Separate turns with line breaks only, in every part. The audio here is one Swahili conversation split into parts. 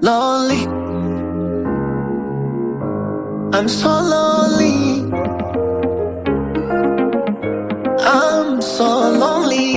lonely. I'm so lonely. I'm so lonely.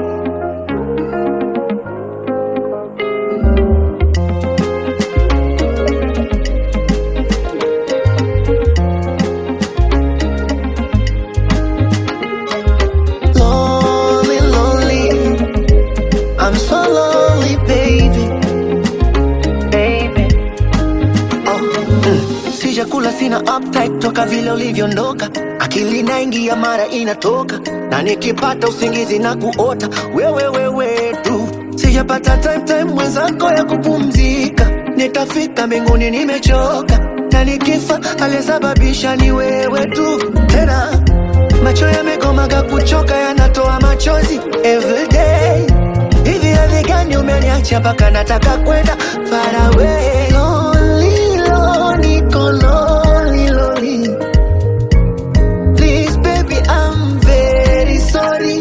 Lonely, lonely. I'm so lonely, baby. Baby. Oh, mm. Sijakula sina appetite toka vile ulivyoondoka, akili naingia mara inatoka, na nikipata usingizi na kuota wewe wewe tu. Sijapata time time mwenzako ya kupumzika, nitafika mbinguni nimechoka, na nikifa aliyesababisha ni wewe tu tena macho yamekomaga kuchoka yanatoa machozi everyday hivi hali gani umeniacha mpaka nataka kwenda far away lonely, lonely, niko lonely, lonely. Please baby I'm very sorry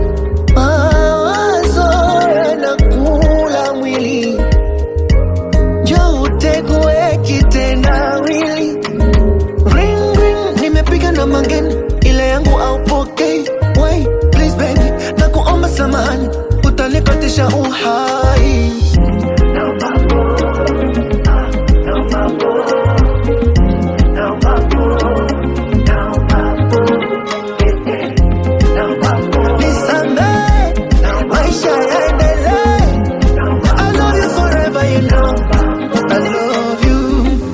mawazo yanakula mwili jo utegue kitendawili Ring ring, nimepiga na mangeni, ile yangu aupokei. Wait, please baby, na kuomba samahani, utanikatisha uhai. Nisamehe, maisha yaendelee. I love you forever, you know. I love you.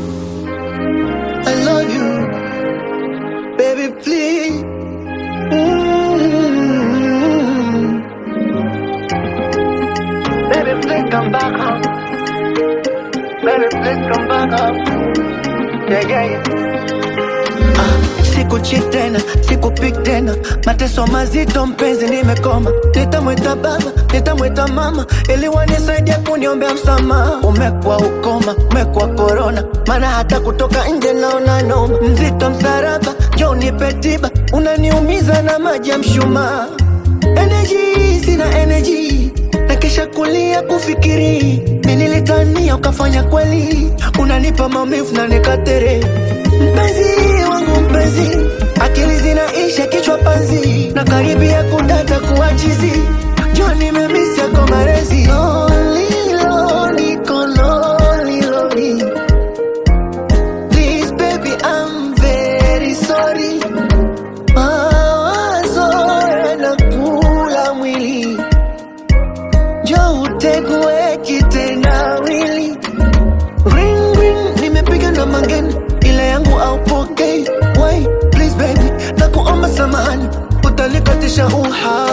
I love you. Baby, please. Mm. Baby, please come back home. Baby, please come back home. Yeah, yeah, yeah. Ah, sikucheat tena, sikupik tena, mateso mazito mpenzi, nimekoma. Nitamwita baba, nitamwita mama, ili wanisaidia kuniombea msamaha. Umekuwa ukoma, umekuwa korona, maana hata kutoka nje naona noma. Mzito msaraba, njoo nipe tiba, unaniumiza na maji ya mshumaa. Energy, sina energy na kisha kulia kufikiri mi nilitania ukafanya kweli unanipa maumivu na nikatere mpenzi wangu mpenzi akili zinaisha kichwa panzi na karibia kudata kuachizi jo nimemisi yako marezi Lonely, lonely, niko lonely, lonely. Please baby I'm very sorry mawazo yanakula mwili jo utegue kitendawili ring ring nimepiga na mangeni ile yangu aupokei Wait, please baby na kuomba samahani utanikatisha uhai